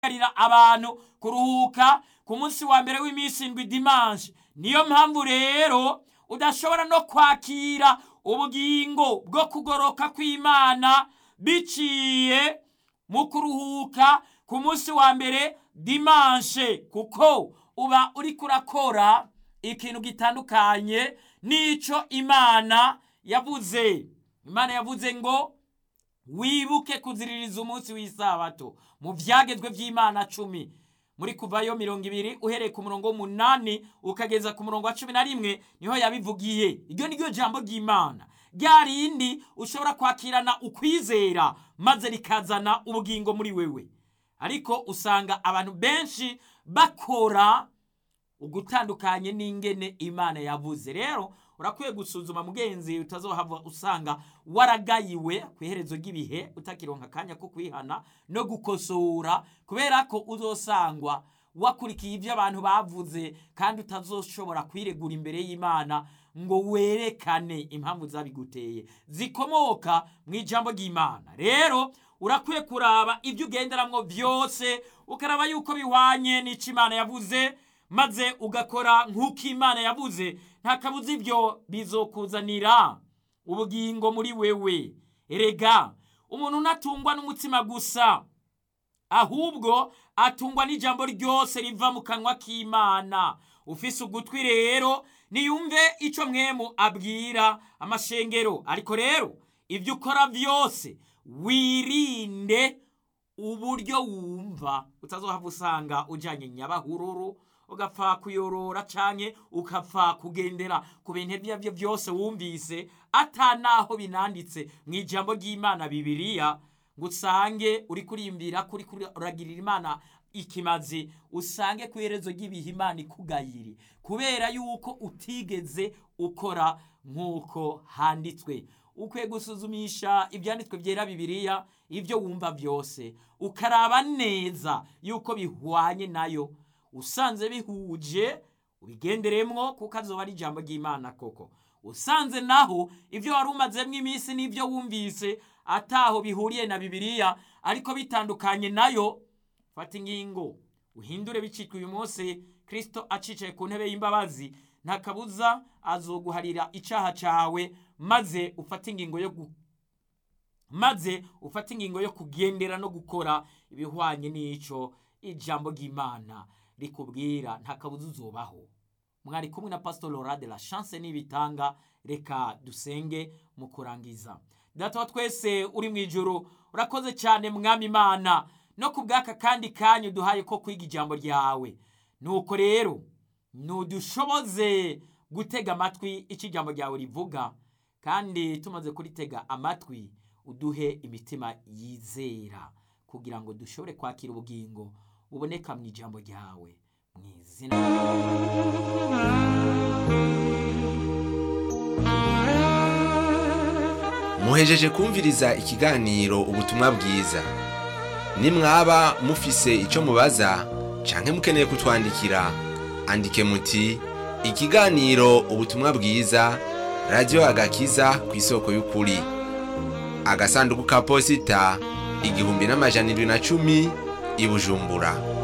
guhamagarira abantu kuruhuka ku munsi wa mbere w'iminsi indwi dimanche niyo mpamvu rero udashobora no kwakira ubugingo bwo kugoroka kw'imana biciye mu kuruhuka ku munsi wa mbere dimanche kuko uba uriko urakora ikintu gitandukanye n'ico imana yavuze imana yavuze ngo wibuke kuziririza umunsi w'isabato mu vyagezwe vy'imana cumi muri kuvayo mirongo ibiri uhereye ku murongo w'umunani ukageza ku murongo wa cumi na rimwe niho yabivugiye iryo ni ryo jambo ry'imana rya rindi ushobora kwakirana ukwizera maze rikazana ubugingo muri wewe ariko usanga abantu benshi bakora ugutandukanye n'ingene imana yavuze rero urakwiye gusuzuma mugenzi utazohava usanga waragayiwe ku iherezo ry'ibihe utakironka akanya ko kwihana no gukosora kubera ko uzosangwa wakurikiye ibyo abantu bavuze kandi utazoshobora kwiregura imbere y'imana ngo werekane impamvu zabiguteye zikomoka mu ijambo ry'imana rero urakwiye kuraba ibyo ugenderamwo byose ukaraba yuko bihwanye n'icyo imana yavuze maze ugakora nk'uko imana yavuze nta kabuza ibyo bizokuzanira ubugingo muri wewe erega umuntu unatungwa n'umutima gusa ahubwo atungwa n'ijambo ryose riva mu kanwa k'imana ufise ugutwi rero niyumve icyo mwemu abwira amashengero ariko rero ibyo ukora byose wirinde uburyo wumva utazohava usanga ujyanye nyabahururu ugapfa kuyorora canke ukapfa kugendera ku bintu ibyo aribyo byose wumvise ata naho binanditse mu ijambo ry'imana bibiriya ngo usange uri kurimbira kuri uragirira imana ikimazi usange ku iherezo ry'ibihe imana ikugayiri kubera yuko utigeze ukora nk'uko handitswe ukwiye gusuzumisha ibyanditswe byera bibiriya ibyo wumva byose ukaraba neza yuko bihwanye nayo usanze bihuje ubigenderemwo kuko azoba ari ijambo ry'imana koko usanze naho ibyo wari umazemo iminsi n'ibyo wumvise ataho bihuriye na bibiliya ariko bitandukanye nayo fata ingingo uhindure bicitwa uyu munsi kirisito acicaye ku ntebe y'imbabazi nta kabuza azoguharira icyaha cyawe maze ufate ingingo yo gu maze ufate ingingo yo kugendera no gukora ibihwanye n'icyo ijambo ry'imana rikubwira nta kabuza uzubaho mwari kumwe na pastor Laura de la chance n'ibitanga reka dusenge mu kurangiza data wa twese uri mu ijoro urakoze cyane mwami imana no ku bw'aka kandi kanya uduhaye ko kwiga ijambo ryawe nuko rero ntudushoboze gutega amatwi icyo ijambo ryawe rivuga kandi tumaze kuritega amatwi uduhe imitima yizera kugira ngo dushobore kwakira ubugingo buboneka mu ijambo ryawe mu izina muhejeje kumviriza ikiganiro ubutumwa bwiza nimwaba mufise icyo mubaza canke mukeneye kutwandikira andike muti ikiganiro ubutumwa bwiza radiyo agakiza ku isoko y'ukuri agasanduku ka posita igihumbi n'amajana irindwi na cumi i bujumbura